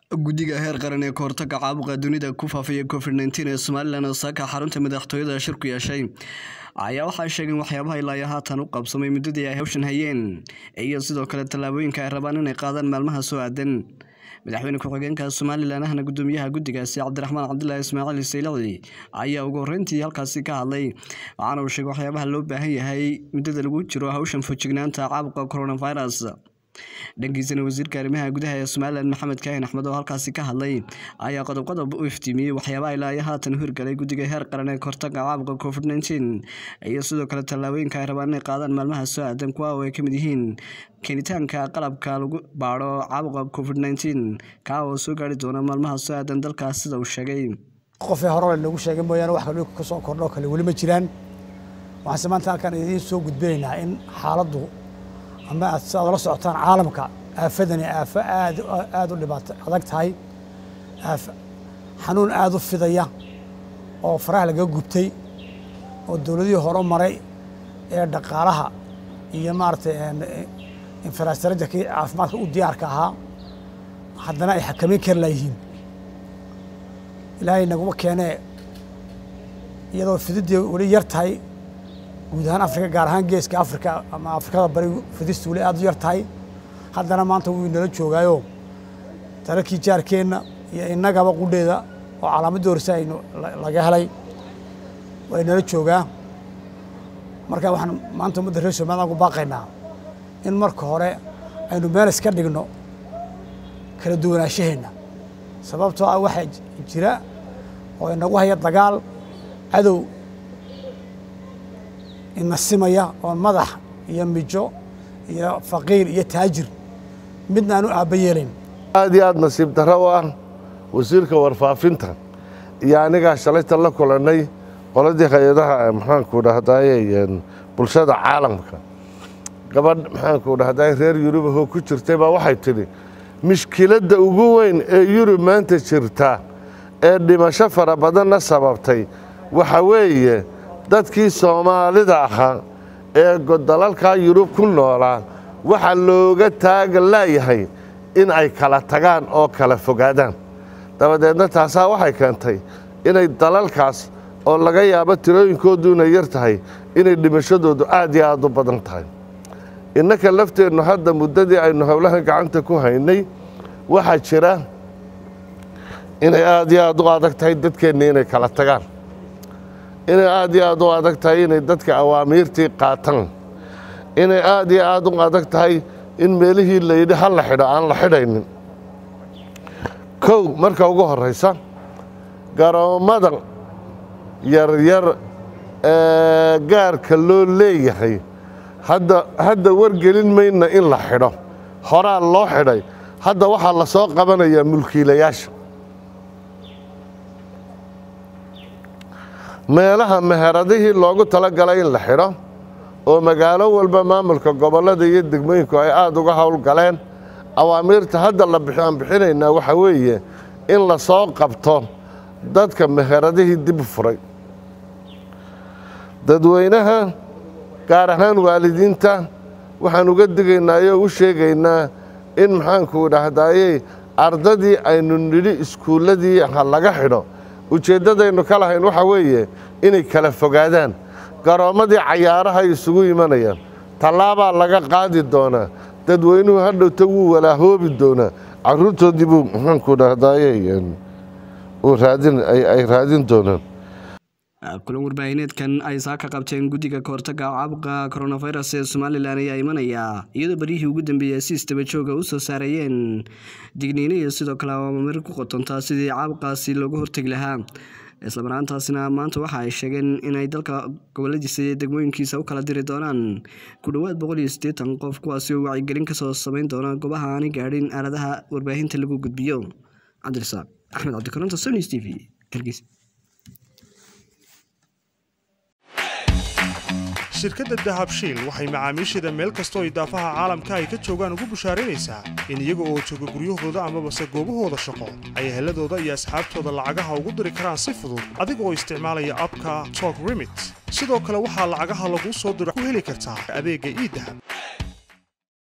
guddiga heer qaran ee kahortaga caabuqa dunida ku faafaya covid nteen ee somalilan oo saaka xarunta madaxtooyada shir ku yeeshay ayaa waxaa sheegeen waxyaabaha ilaa iyo haatan u qabsamay muddadii ay hawshan hayeen iyo sidoo kale tallaabooyinka ay rabaan inay qaadaan maalmaha soo aadan madaxweyne ku-xigeenka somalilan ahna gudoomiyaha guddigaasi cabdiraxmaan cabdilaahi ismaaciil saylaci ayaa ugu horreyntii halkaasi ka hadlay waxaana uu sheegay waxyaabaha loo baahan yahay muddada lagu jiro hawshan fojignaanta caabuqa coronavirus dhankiisana wasiirka arrimaha gudaha ee somalilan maxamed kaahin axmed oo halkaasi ka hadlay ayaa qodob qodob u iftiimiyey waxyaabaha ilaa iyo haatan hirgalay guddiga heer qaran ee kahortaga caabuqa covid nteen iyo sidoo kale tallaabooyinka ay rabaan inay qaadaan maalmaha soo aadan kuwa oo ay ka mid yihiin keenitaanka qalabka lagu baadho caabuqa covid nteen kaa oo soo gaari doona maalmaha soo aadan dalkaas sida uu sheegay qofee hore lagu sheegay mooyaane wax kale ka soo kordho kale weli ma jiraan waxaanse maanta halkaan idiin soo gudbinaynaa in xaaladdu ama aad si aad la socotaan caalamka aafadani aafo aad aad u dhibaato adag tahay xanuun aad u fidaya oo faraha laga gubtay oo dowladihii hore maray ee dhaqaalaha iyo maaragtay infrastructurkii caafimaadka u diyaarka ahaa haddana ay xakameyn kari laayihiin ilaahay naguma keenee iyadoo fididdii weli yar tahay guud ahaan afrika gaar ahaan geeska afrika ama afrikada bari fidistu weli aad u yar tahay haddana maanta wuu inala joogaayo dalalkii jaarkeenna iyo innagaba qudheeda oo calaamaddii horse aynu laga helay waa inala joogaa marka waxaan maanta ummadda reer somaliland ku baaqaynaa in marka hore aynu meel iska dhigno kala duwanaashaheenna sababtoo ah waxaa jira oo inagu haya dagaal cadow inasimaya oo madax iyo mijo iyo faqiir iyo taajir midna aan u aabba yeelayn aad iyo aad nasiib darro u ah wasiirka warfaafinta iyo anigaa shalayta la kulannay qoladii hay-adaha maxaanku dhahdaye bulshada caalamka gabadh maxaanku dhahdaye reer yurubahoo ku jirtay baa waxay tidhi mishkiladda ugu weyn ee yurub maanta jirta ee dhimasho fara badanna sababtay waxa weeye dadkii soomaalida ahaa ee dalalkaa yurub ku noolaa waxaa looga taaga laayahay in ay kala tagaan oo kala fogaadaan dabadeedna taasaa waxay keentay inay dalalkaas oo laga yaabo tirooyinkoodu inay yar tahay inay dhimashadoodu aad iyo aad u badan tahay innaka lafteennu hadda muddadii aynu howlahan gacanta ku haynay waxaa jira inay aad iyo aad u adag tahay dadkeenna inay kala tagaan inay aad iyo aad u adag tahay inay dadka awaamiirtii qaataan inay aad iyo aad u adag tahay in meelihii layidhi ha la xidho aan la xidhaynin kow marka ugu horraysa garoommada yaryar ee gaarka loo leeyahay hadda hadda wargelin mayna in la xidho horaa loo xidhay hadda waxaa la soo qabanayaa mulkiilayaasha meelaha meheradihii loogu tala galay in la xidho oo magaalo walba maamulka gobollada iyo degmooyinku ay aada uga howlgaleen awaamiirta hadda aan bixinaynaa waxaa weeye in la soo qabto dadka meheradihii dib u furay dadweynaha gaar ahaan waalidiinta waxaan uga digaynaa oo u sheegaynaa in maxaanku dhahdaayey ardadii aynu nidhi iskuulladii ha laga xidho ujeeddadaynu ka lahayn waxaa weeye inay kala fogaadaan garoommadii cayaaraha ay isugu imanayaan tallaabaa laga qaadi doonaa dadweynuhu hadhowta wuu walaahoobi doonaa carruurtoodii buu maxaanku dhahdaayey ay raadin doonaan kulan warbaahineedkan ay saa ka qabteen guddiga kahortaga caabuqa coronavirus ee somalilan ayaa imanaya iyadoo baryihii ugu dambeeyay si istaba jooga u soo saarayeen digniino iyo sidoo kale awaamir ku qotontaa sidii caabuqaasi looga hortegi lahaa islamaraantaasina maanta waxa ay sheegeen inay dalka goboladiisa iyo degmooyinkiisa u kala diri doonaan ku dhowaad boqol iyo siddeetan qof kuwaasi oo wacyigelin kasoo samayn doona goobaha aanay gaadhin aaladaha warbaahinta lagu gudbiyo cabdirasaaq axmed cabdikaronta sonis t v hargeysa shirkadda dahabshiil waxay macaamiisheeda meel kastoo idaafaha caalamka ay ka joogaan ugu bushaaraynaysaa in iyaga oo jooga guryahooda amabase goobahooda shaqo ay heladooda iyo asxaabtooda lacagaha ugu diri karaan si fudud adiga oo isticmaalaya abka tok remit sidoo kale waxaa lacagaha laguu soo diro ku heli kartaa adeegga iidahab